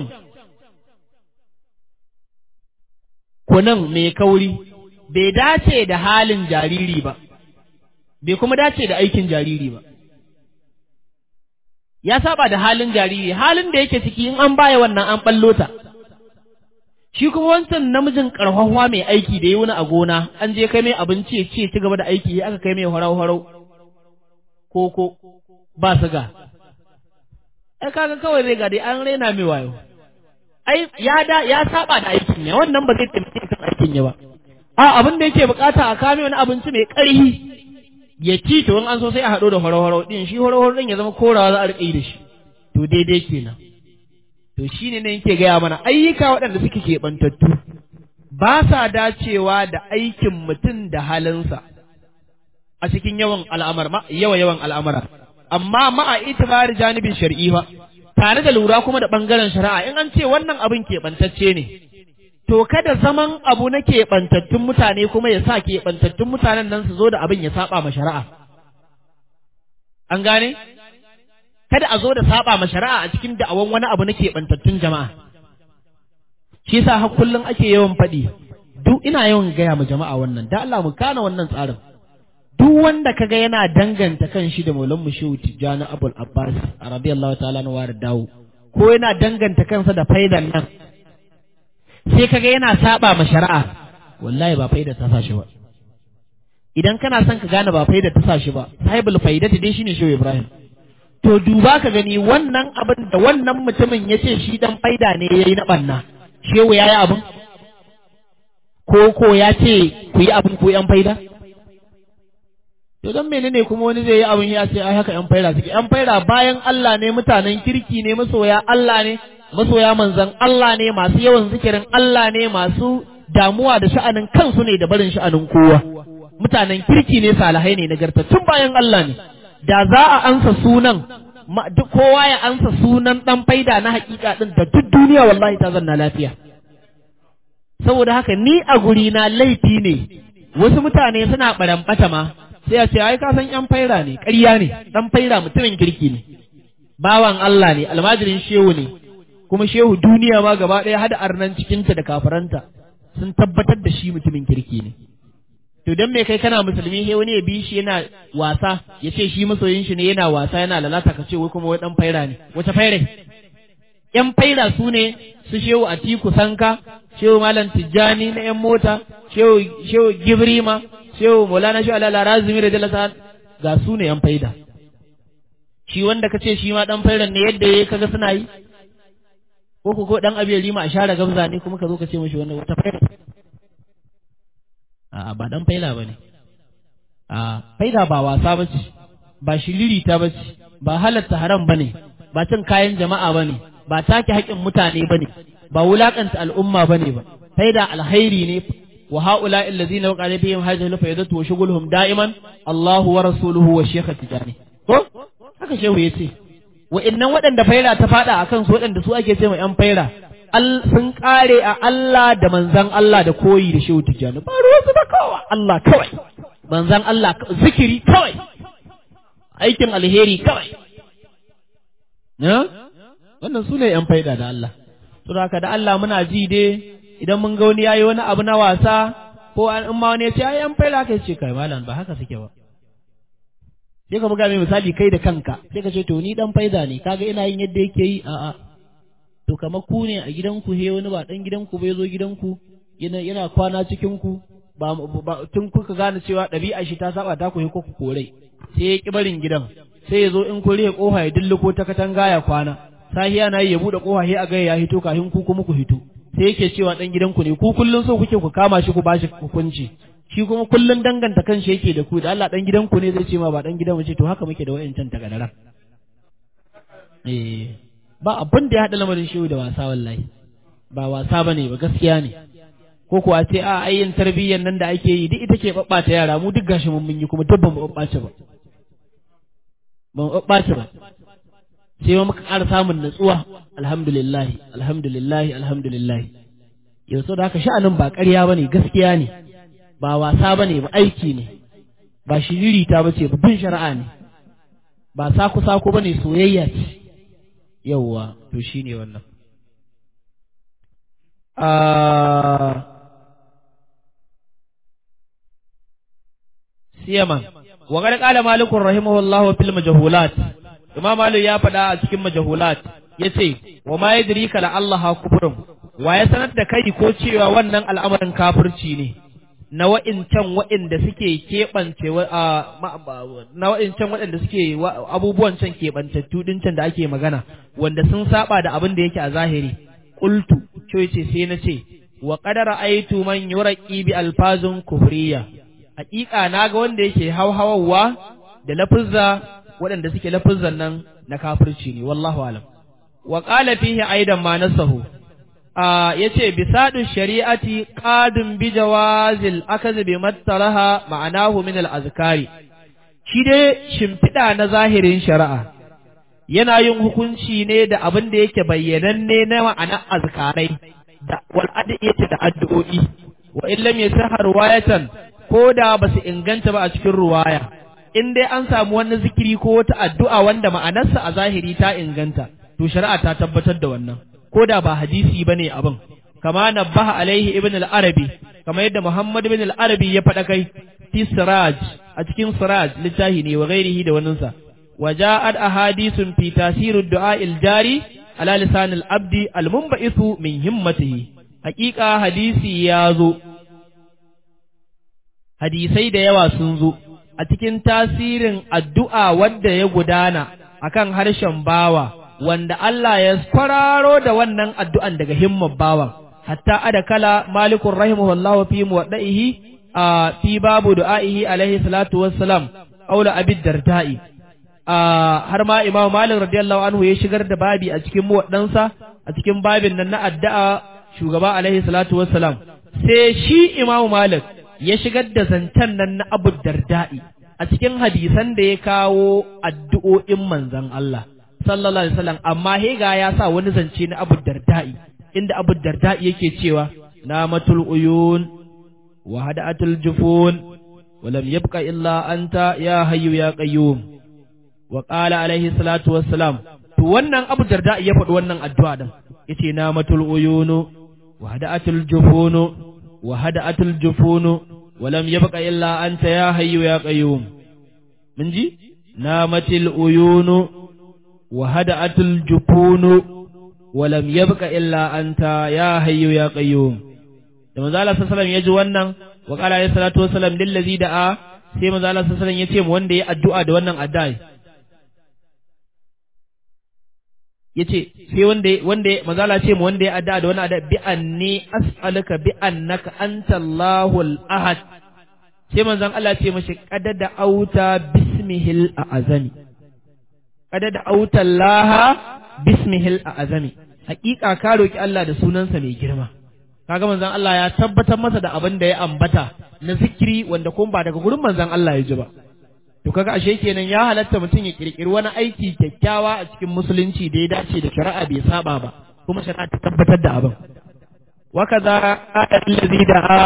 kunan mai kauri bai dace da halin jariri ba bai kuma dace da aikin jariri ba ya saba da halin jariri halin da yake ciki in an baya wannan an ballo ta shi kuma wancan namijin karfafa mai aiki da yi wani a gona an je kai mai abinci ya ce ci gaba da aiki aka kai mai harau harau koko ba siga ai kaga kawai zai ga dai an raina mai wayo ai ya da ya saba da aikin ya wannan ba zai taimake kan aikin ya ba a abin da yake bukata a kame wani abinci mai ƙarfi ya ci to in an so sai a haɗo da horo-horo din shi horo-horo din ya zama korawa za a riƙe da shi to daidai kenan to shine ne yake gaya mana ayyuka waɗanda suke keɓantattu ba sa dacewa da aikin mutum da halinsa a cikin yawan al'amar yawa yawan al'amara amma ma'a itibari janibin shar'i ba tare da lura kuma da ɓangaren shari'a in an ce wannan abin keɓantacce ne to kada zaman abu na keɓantattun mutane kuma ya sa keɓantattun mutanen nan su zo da abin ya saba ma shari'a an gane kada a zo da saba ma shari'a a cikin da'awan wani abu na keɓantattun jama'a shi yasa har kullum ake yawan faɗi duk ina yawan gaya ma jama'a wannan da Allah mu kana wannan tsarin duk wanda kaga yana danganta kan shi da Maulan Mushehu Tijjani Abul Abbas radiyallahu ta'ala na wa dawo ko yana danganta kansa da faidan nan sai kaga yana saba ma shari'a wallahi ba faida ta sashi ba idan kana son ka gane ba faida ta sashi ba sahibul faidati dai shine Shehu Ibrahim to duba ka gani wannan abin da wannan mutumin ya ce shi dan faida ne yayi na banna shehu yayi abin ko ko ya ce ku yi abin ku yan faida to dan menene kuma wani zai yi abin ya ce ai haka yan faida suke yan faida bayan Allah ne mutanen kirki ne masoya Allah ne masoya manzan Allah ne masu yawan zikirin Allah ne masu damuwa da sha'anin kansu ne da barin sha'anin kowa mutanen kirki ne salihai ne nagartattun bayan Allah ne da za a ansa sunan duk kowa ya ansa sunan dan faida na hakika din da duk duniya wallahi ta zanna lafiya saboda haka ni a guri na laifi ne wasu mutane suna barambata ma sai a ce ai ka san yan faira ne ƙarya ne dan faira mutumin kirki ne bawan Allah ne almajirin shehu ne kuma shehu duniya ma gaba ɗaya hada arnan cikinta da kafaranta sun tabbatar da shi mutumin kirki ne to don me kai kana musulmi sai wani ya bi shi yana wasa ya ce shi masoyin shi ne yana wasa yana lalata ka ce wai kuma wai dan faira ne wace faira yan faira su ne su shehu atiku sanka shehu malam tijjani na yan mota shehu shehu gibrima shehu maulana shehu alala razumi da jalasa ga su ne yan faida shi wanda ka ce shi ma dan fairan ne yadda ya kaga suna yi ko ko ko dan abiyar rima a share gamza ne kuma ka zo ka ce mashi wannan wata faida a ba dan faila ba ne a faida ba wasa ba ce ba shiriri ta ba ce ba halatta haram bane ba cin kayan jama'a bane ba take haƙƙin mutane bane ba wulakanta al'umma bane ba faida alkhairi ne wa haula allazina waqala bihim hadhihi al-faydatu wa shughuluhum da'iman Allahu wa rasuluhu wa shaykh tijani ko haka shehu yace wa'annan waɗanda faira ta fada akan su waɗanda su ake ce ma yan faira sun kare a Allah da manzan Allah da koyi da shehu tijani ba ruwansu da kowa Allah kawai manzan Allah zikiri kawai aikin alheri kawai wannan su ne ‘yan faida da Allah to haka da Allah muna ji dai idan mun ga wani yayi wani abu na wasa ko an in ma wani ya ce ai ‘yan faida kai ce kai malam ba haka suke ba sai ka buga mai misali kai da kanka sai ka ce to ni dan faida ne kaga ina yin yadda yake yi a'a to kamar ku ne a gidanku he wani ba dan gidanku bai zo gidanku yana yana kwana cikin ku ba, tun kuka gane cewa ɗabi'a shi ta saba ta ku ko ku korai sai ya ki barin gidan sai ya zo in kun rihe kofa ya dilliko ta katanga ya kwana sahiya na yi ya buɗe kofa sai a ga ya hito kafin ku kuma ku hito sai yake cewa dan gidanku ne ku kullun so kuke ku kama shi ku bashi hukunci shi kuma kullun danganta kan shi yake da ku da Allah dan gidanku ne zai ce ma ba dan gidan mu ce to haka muke da wayancan tagadaran eh ba abin da ya haɗa lamarin shehu da wasa wallahi ba wasa bane ba gaskiya ne ko kuwa ce a ayyin tarbiyyar nan da ake yi duk ita ke babbata yara mu duk gashi mun yi kuma duk ban babbace ba ban babbace ba sai ma muka ƙara samun natsuwa alhamdulillah alhamdulillah alhamdulillah yau sau da haka sha'anin ba ƙarya ba ne gaskiya ne ba wasa ba ne ba aiki ne ba shiririta ba ce bin shari'a ne ba saku-saku ba ne soyayya ce yauwa to shi ne wannan siyaman wa qad qala malikun rahimahullahu fil majhulat imam malik ya faɗa a cikin majhulat yace wa ma yadrika la Allah kufrun wa ya sanar da kai ko cewa wannan al'amarin kafirci ne na wa'incan waɗanda suke keɓance na wa'incan waɗanda suke abubuwan can keɓantattu ɗin can da ake magana wanda sun saba da abin da yake a zahiri qultu ce ce sai na ce wa qadara aitu man yuraqi bi alfazun kufriya haƙiƙa naga wanda yake hauhawawa da lafuzza waɗanda suke lafuzzan nan na kafirci ne wallahu alam wa qala fihi aidan ma nasahu ya ce bisadu shari'ati qadun bi jawazil akaz bi mattaraha ma'anahu min al-azkari shi dai shimfiɗa na zahirin shari'a yana yin hukunci ne da abin da yake bayyananne na ma'anar azkarai da wal adiyati da addu'o'i wa in lam yasahha riwayatan ko da ba su inganta ba a cikin ruwaya in dai an samu wani zikiri ko wata addu'a wanda ma'anarsa a zahiri ta inganta to shari'a ta tabbatar da wannan ko da ba hadisi ba ne abin kama nabbaha alaihi ibn al-arabi kama yadda muhammad ibn al-arabi ya faɗa kai fi siraj a cikin siraj littafi ne wa ghairihi da waninsa wa ja'at ahadithun fi tasir ad-du'a al-jari ala lisan al-abdi al-munba'ithu min himmatihi haqiqa hadisi ya zo hadisai da yawa sun zo a cikin tasirin addu'a wadda ya gudana akan harshen bawa wanda Allah ya kwararo da wannan addu'an daga himmar bawan, hatta adakala malikun rahimahullahu fi muwaɗa'ihi a fi babu du'a'ihi alaihi salatu wassalam, aula abid darda'i. har ma imam malik radiyallahu anhu ya shigar da babi a cikin muwaɗansa a cikin babin nan na addu'a shugaba alaihi salatu wassalam. Sai shi imam malik ya shigar da zancen nan na abu darda'i a cikin hadisan da ya kawo addu'o'in manzan Allah. sallallahu alaihi wasallam amma hega ya sa wani zance na Abu Darda'i inda Abu Darda'i yake cewa namatul uyun wa hada'atul jufun wa lam yabqa illa anta ya hayyu ya qayyum wa qala alaihi salatu wassalam to wannan Abu Darda'i ya faɗi wannan addu'a din yace namatul uyunu wa hada'atul jufunu wa hada'atul jufunu wa lam yabqa illa anta ya hayyu ya qayyum mun ji namatil uyunu وهدأت الجفون ولم يبق إلا أنت يا حي يا قيوم da manzo Allah sallallahu alaihi ya ji wannan wa qala alayhi salatu wassalam lil ladzi da'a sai manzo Allah sallallahu alaihi ya ce mu wanda ya addu'a da wannan addu'a yace sai wanda wanda manzo Allah ce mu wanda ya addu'a da wannan addu'a bi anni as'aluka bi annaka anta Allahul ahad sai manzon Allah ce mashi qadada auta bismihil a'azami kada da autallaha bismihil azami hakika ka roki Allah da sunansa mai girma kaga manzon Allah ya tabbatar masa da abin da ya ambata na zikiri wanda kuma ba daga gurin manzon Allah ya ji ba to kaga ashe kenan ya halatta mutum ya kirkiri wani aiki kyakkyawa a cikin musulunci da ya dace da shari'a bai saba ba kuma shari'a ta tabbatar da abin wa kaza allazi da'a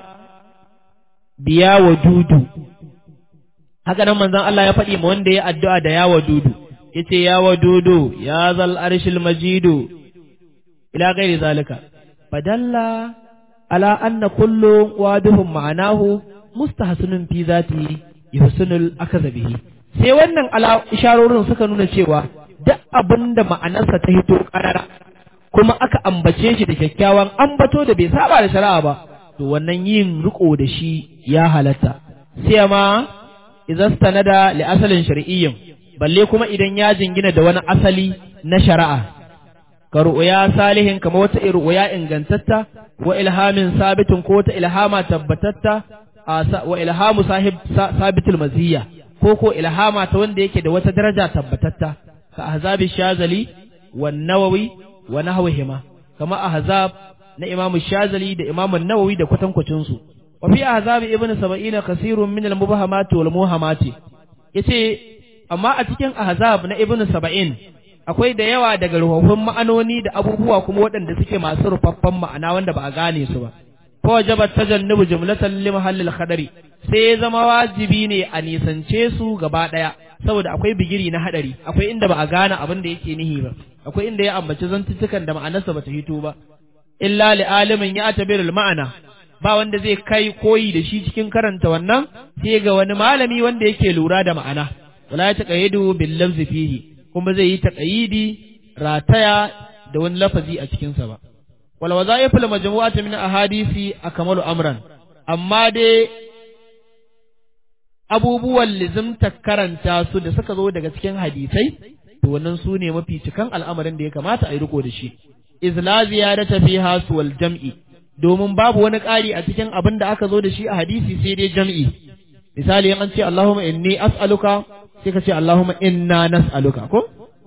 biya wa dudu haka nan manzon Allah ya faɗi ma wanda ya addu'a da ya wa dudu yace ya wa dudu ya zal arshil majidu ila gairi zalika fadalla ala anna kullu wadihum ma'anahu mustahsinun fi zati yuhsinul akaza bihi sai wannan ala isharorin suka nuna cewa duk abinda ma'anarsa ta hito karara kuma aka ambace shi da kyakkyawan ambato da bai saba da shari'a ba to wannan yin riko da shi ya halatta sai ma idan stanada li asalin shar'iyyin balle kuma idan ya jingina da wani asali na shari'a ka ru'ya salihin kamar wata ru'ya ingantatta wa ilhamin sabitin ko wata ilhama tabbatatta wa ilhamu sahib sabitul maziyya ko ko ilhama ta wanda yake da wata daraja tabbatatta ka ahzabi shazali wan nawawi wa nahwihima kama ahzab na imam shazali da imam nawawi da kwatankwacin su wa fi ahzab ibn sab'ina kasirun min al mubahamat wal muhamati yace amma a cikin ahzab na ibn sab'in akwai da yawa daga ruhuhun ma'anoni da abubuwa kuma waɗanda suke masu rufaffan ma'ana wanda ba a gane su ba ko wajabat tajannubu jumlatan li mahallil khadari sai ya zama wajibi ne a nisance su gaba ɗaya saboda akwai bigiri na hadari akwai inda ba a gane abin da yake nihi ba akwai inda ya ambaci zantuttukan da ma'anarsa ba ta hito ba illa li alimin ya tabirul ma'ana ba wanda zai kai koyi da shi cikin karanta wannan sai ga wani malami wanda yake lura da ma'ana wala ya taqayidu bil lafzi fihi kuma zai yi taqayidi rataya da wani lafazi a cikin sa ba wal wazaiful majmu'atu min ahadisi akmalu amran amma dai abubuwan lizimta karanta su da suka zo daga cikin hadisai to wannan su ne mafi cikan al'amarin da ya kamata a yi riko da shi izla ziyarata fiha wal jam'i domin babu wani ƙari a cikin abin da aka zo da shi a hadisi sai dai jam'i misali an ce Allahumma inni as'aluka sai ka ce Allahumma inna nas'aluka ko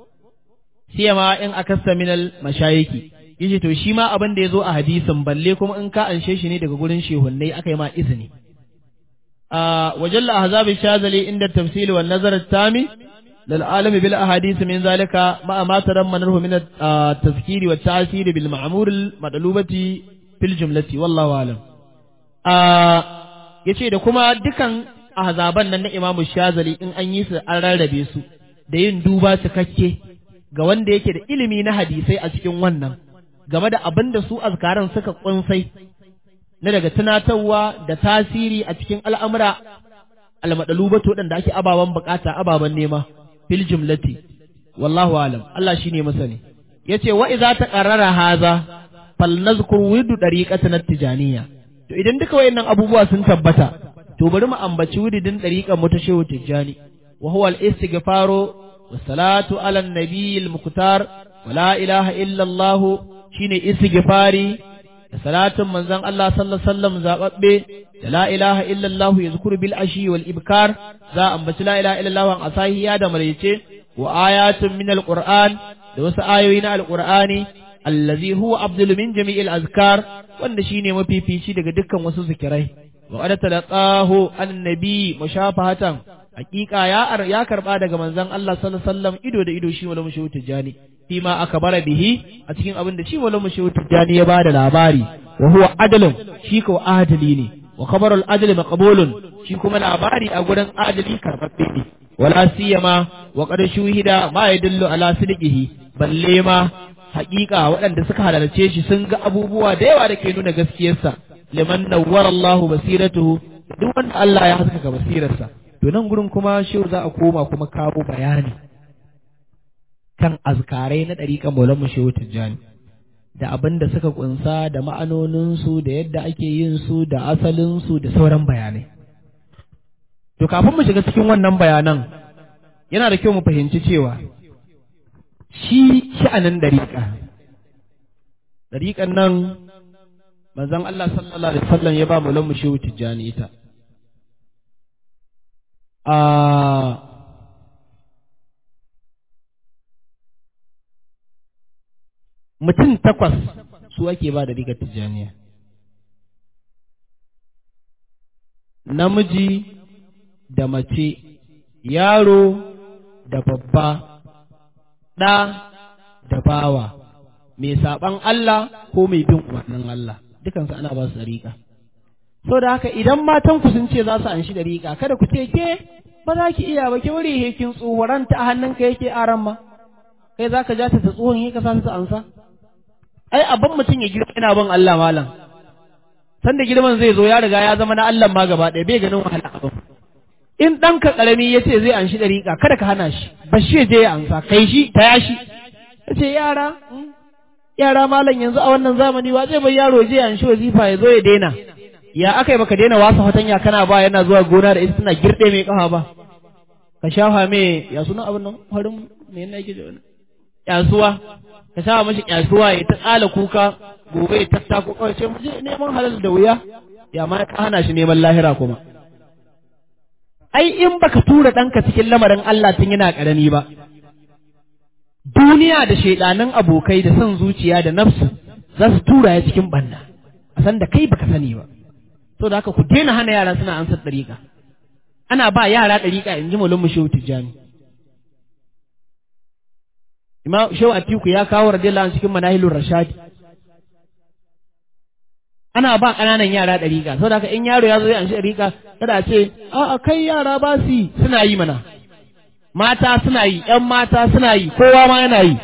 sai ma in akasta minal mashayiki yace to shi ma abin da ya zo a hadisin balle kuma in ka anshe shi ne daga gurin shehunnai aka yi ma izini a wajalla ahzab shazali inda tafsili wan nazar tami lil alam bil ahadith min zalika ma ma tarammanahu min at-tazkiri wat ta'sir bil ma'mur al madlubati fil jumlati wallahu alam a yace da kuma dukan ahzaban nan na imamu shazali in an yi su an rarrabe su da yin duba cikakke ga wanda yake da ilimi na hadisai a cikin wannan game da abin da su azkaran suka kunsai na daga tunatarwa da tasiri a cikin al'amura almadalubatu waɗanda ake ababen bukata ababen nema fil jumlati wallahu alam Allah shine masani yace wa idza taqarrara haza fal nazkur widu dariqatan tijaniya to idan duka wayannan abubuwa sun tabbata to bari mu ambaci widin dariqan mu ta shehu tijani wa huwa al istighfaru was salatu ala nabiyil muqtar wa la ilaha illa allah shine istighfari da salatin manzon Allah sallallahu alaihi wasallam zababbe da la ilaha illallah yazkuru bil ashi wal ibkar za ambaci la ilaha illallah an asahiya da maraice wa ayatun min al qur'an da wasu ayoyi na al qur'ani allazi huwa abdul min jami'il azkar wanda shine mafifici daga dukkan wasu zikirai wa qad talaqahu annabi mushafahatan hakika ya ya karba daga manzon Allah sallallahu alaihi wasallam ido da ido shi wala mushawu tijani fima akbara bihi a cikin abin da shi wala mushawu tijani ya bada labari wa huwa adalun shi ko adali ne wa khabarul adli maqbulun shi kuma labari a gurin adali karbabbe ne wala siyama wa qad shuhida ma yadullu ala sidqihi balle ma hakika waɗanda suka halarce shi sun ga abubuwa da yawa da ke nuna gaskiyarsa liman nawwara Allahu basiratuhu duk wanda Allah ya haskaka basirarsa to nan gurin kuma shehu za a koma kuma kawo bayani kan azkarai na ɗariƙan maulan shehu tijjani da abin da suka kunsa da ma'anoninsu da yadda ake yin su da asalinsu da sauran bayanai to kafin mu shiga cikin wannan bayanan yana da kyau mu fahimci cewa shi sha'anin ɗariƙa ɗariƙan nan manzon Allah sallallahu alaihi wasallam ya ba maulan shehu tijjani ita mutum takwas su ake ba da rigar tijjaniya namiji da mace yaro da babba ɗa da bawa mai saɓan Allah ko mai bin umarnin Allah dukansu ana ba su ɗariƙa so da haka idan matan ku sun ce za su anshi ɗariƙa kada ku ce ke ba za ki iya ba ki wuri hekin tsohoran ta hannunka yake aran ma kai za ka ja ta tsohon yi ka san su ansa ai abin mutum ya girma yana bin Allah malam sanda girman zai zo ya riga ya zama na Allah ma gaba ɗaya bai ganin wahala abin in ɗanka ƙarami ya ce zai anshi ɗariƙa kada ka hana shi ba shi je ya ansa kai shi ta ya shi ya ce yara yara malam yanzu a wannan zamani wa zai bai yaro je anshi wazifa ya zo ya daina ya aka yi baka daina wasa fatanya kana ba yana zuwa gona da ita tana girɗe mai kafa ba ka shafa mai ya suna abin nan farin me yana yake da wani kyasuwa ka shafa mashi kyasuwa ya ta tsala kuka gobe ya tattako kawai ce mu je neman halal da wuya ya ma ka hana shi neman lahira kuma ai in baka tura ɗanka cikin lamarin Allah tun yana ƙarami ba duniya da shaidanan abokai da son zuciya da nafsu za su tura ya cikin banna a san da kai baka sani ba so da haka ku daina hana yara suna ansar ɗariƙa ana ba yara ɗariƙa in ji mulun mu shehu tijjani imam shehu atiku ya kawo radiyallahu anhu cikin manahilur rashadi ana ba ƙananan yara ɗariƙa saboda haka in yaro ya zo ya anshi ɗariƙa kada a ce a kai yara ba su yi suna yi mana mata suna yi ƴan mata suna yi kowa ma yana yi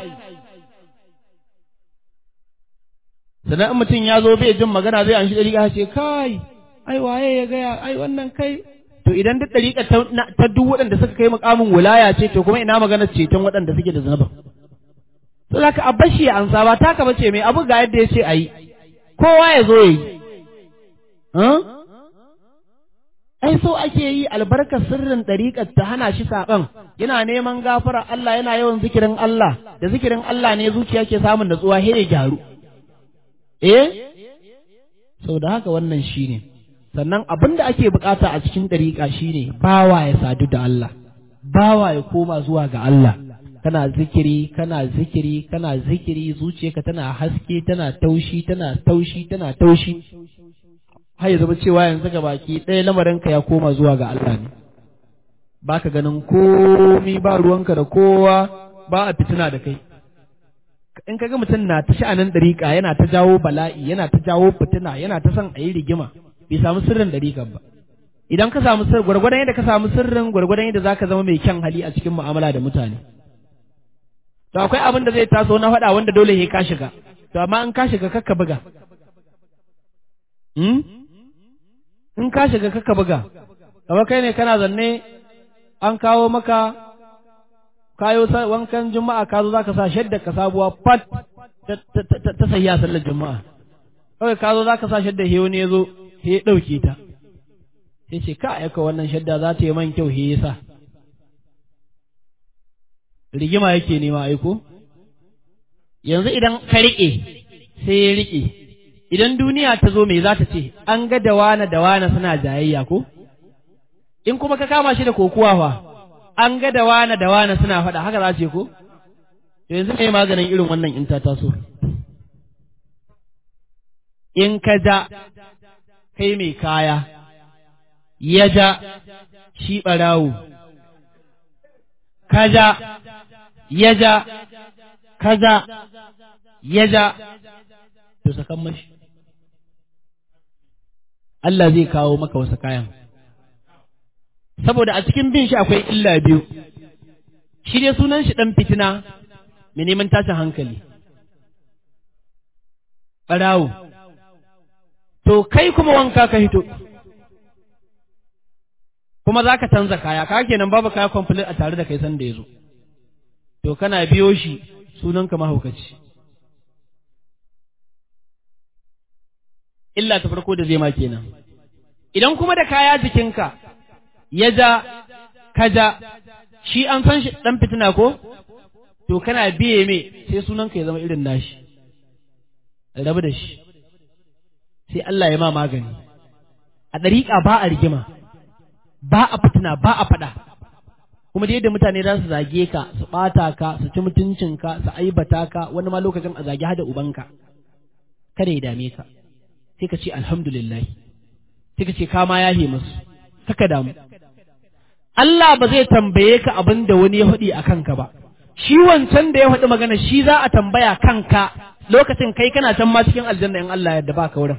sannan in mutum ya zo bai jin magana zai anshi ɗariƙa ce kai ai waye ya gaya ai wannan kai to idan duk ɗariƙa ta duk waɗanda suka kai mukamin wilaya ce to kuma ina maganar ceton waɗanda suke da zanaba to zaka a bashi ya ansa ba taka bace mai abu ga yadda ya ce a yi kowa ya zo ya yi ai so ake yi albarkar sirrin ɗariƙar ta hana shi saɓan yana neman gafara Allah yana yawan zikirin Allah da zikirin Allah ne zuciya ke samun natsuwa he ya gyaru eh sau da haka wannan shi ne sannan abin da ake bukata a cikin ɗariƙa shine bawa ya sadu da Allah bawa ya koma zuwa ga Allah kana zikiri kana zikiri kana zikiri zuciyarka tana haske tana taushi tana taushi tana taushi har ya zama cewa yanzu ga baki ɗaya lamarinka ya koma zuwa ga Allah ne baka ganin komi ba ruwanka da kowa ba a fitina da kai in kaga mutum na ta sha'anin ɗariƙa yana ta jawo bala'i yana ta jawo fitina yana ta son a yi rigima bai samu sirrin ɗariƙan ba idan ka samu sirrin gwargwadon yadda ka samu sirrin gwargwadon yadda zaka zama mai kyan hali a cikin mu'amala da mutane to akwai abin da zai taso na faɗa wanda dole ya ka shiga to amma in ka shiga kakka buga hmm? in ka shiga kakka buga kamar kai ne kana zanne an kawo maka kayo wankan juma'a ka zo zaka sa shadda ka sabuwa fat ta sahiya sallar juma'a kawai ka zo zaka sa shadda he wani ya zo he ɗauke ta sai ce ka aika wannan shadda za ta yi man kyau he yasa rigima yake nema aiko yanzu idan ka riƙe sai ya riƙe idan duniya ta zo me za ta ce an ga da wane da wane suna jayayya ko in kuma ka kama shi da kokuwa fa an ga da wane da wane suna faɗa haka za ce ko to yanzu me maganin irin wannan in ta taso in ka ja kai mai kaya ya ja shi ɓarawo ka ja ya ja kaza ya ja to sakan mashi Allah zai kawo maka wasu kayan saboda a cikin bin shi akwai illa biyu shi dai sunan shi ɗan fitina mai neman tashin hankali ɓarawo to kai kuma wanka ka hito kuma za ka canza kaya ka kenan babu kaya complete a tare da kai sanda ya zo to kana biyo shi sunanka mahaukaci illa ta farko da zai ma kenan idan kuma da kaya jikinka ya ja ka ja shi an san shi dan fitina ko to kana biye me sai sunanka ya zama irin nashi rabu da shi sai Allah ya ma magani a ɗariƙa ba a rigima ba a fitina ba a faɗa kuma da yadda mutane za su zage ka su ɓata ka su ci mutuncinka su aibata ka wani ma lokacin a zage hada ubanka kada ya dame ka sai ka ce alhamdulillah sai ka ce ka ma yahe musu kaka damu Allah ba zai tambaye ka abin da wani ya faɗi a kanka ba shi wancan da ya faɗi magana shi za a tambaya kanka lokacin kai kana can ma cikin aljanna in Allah yadda ba ka wurin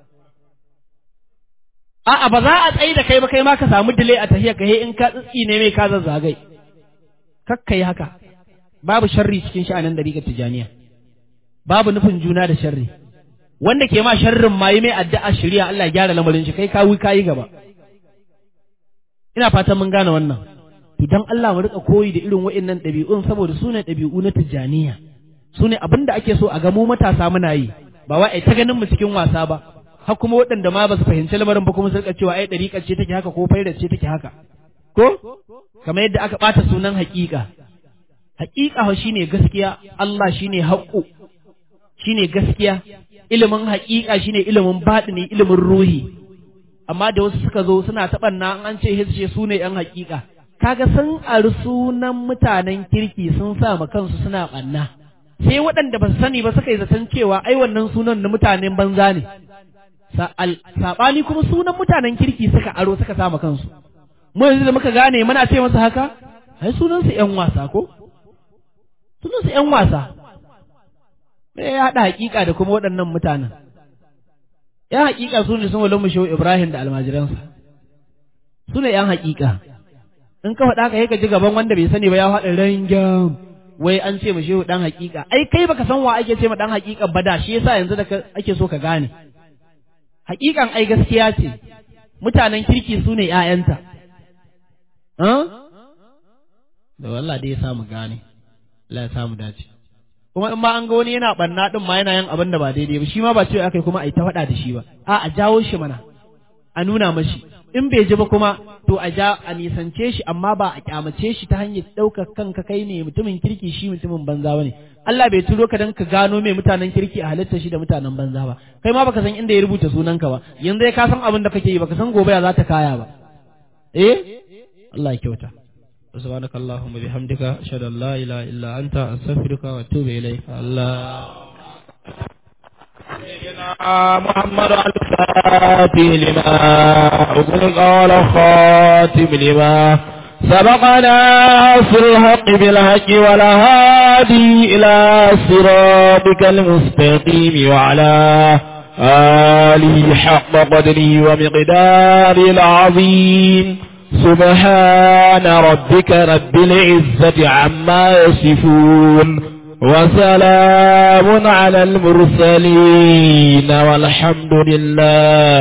a'a ba za a tsaye da kai ba kai ma ka samu dile a tahiya ka in ka tsitsi ne mai ka zazzagai kakka yi haka babu sharri cikin sha'anin dariƙar tijaniya babu nufin juna da sharri wanda ke ma sharrin ma yi mai addu'a shirya Allah ya gyara lamarin shi kai kawi kayi gaba ina fatan mun gane wannan to dan Allah mu rika koyi da irin wa'annan ɗabi'un saboda su ne ɗabi'u na tijaniya su ne abin da ake so a ga mu matasa muna yi ba wai ta ganin mu cikin wasa ba har kuma waɗanda ma ba su fahimci lamarin ba kuma su rika cewa ai ɗariƙar ce take haka ko faidar ce take haka ko kamar yadda aka ɓata sunan haƙiƙa haƙiƙa shine gaskiya Allah shine haƙƙo shine gaskiya ilimin haƙiƙa shine ilimin baɗini ilimin ruhi amma da wasu suka zo suna taɓanna an ce hisce su ne ‘yan haƙiƙa kaga sun ari sunan mutanen kirki sun sa ma kansu suna ɓanna sai waɗanda ba su sani ba suka yi zaton cewa ai wannan sunan na mutanen banza ne saɓani kuma sunan mutanen kirki suka aro suka sa ma kansu mu yanzu da muka gane muna ce masa haka ai sunansu ‘yan wasa ko sunansu ‘yan wasa me ya haɗa haƙiƙa da kuma waɗannan mutanen ‘yan haƙiƙa su ne sun wale mu shehu Ibrahim da almajiransa su ne ‘yan haƙiƙa in ka faɗa ka ka ji gaban wanda bai sani ba ya faɗa rangyam wai an ce mu shehu ɗan haƙiƙa ai kai baka san wa ake ce ma ɗan haƙiƙa ba da shi yasa yanzu da ake so ka gane haƙiƙan ai gaskiya ce mutanen kirki su ne ‘ya'yanta da wallah dai ya samu gane Allah ya samu dace kuma in ma an ga wani yana banna din ma yana yin abin da ba daidai ba shi ma ba cewa akai kuma a yi ta faɗa da shi ba a a jawo shi mana a nuna mashi in bai ji ba kuma to a ja a nisance shi amma ba a kyamace shi ta hanyar ɗaukar kanka kai ne mutumin kirki shi mutumin banza ba ne Allah bai turo ka dan ka gano mai mutanen kirki a halitta shi da mutanen banza ba kai ma baka san inda ya rubuta sunanka ba yanzu ka san abin da kake yi baka san gobe ya za ta kaya ba eh Allah ya kyauta سبحانك اللهم بحمدك أشهد أن لا إله إلا أنت أستغفرك وأتوب إليك الله سيدنا محمد الفاتح لما أغلق على خاتم لما سبقنا في الحق بالحق والهادي إلى صراطك المستقيم وعلى آله حق قدره ومقدار العظيم سبحان ربك رب العزة عما يصفون وسلام على المرسلين والحمد لله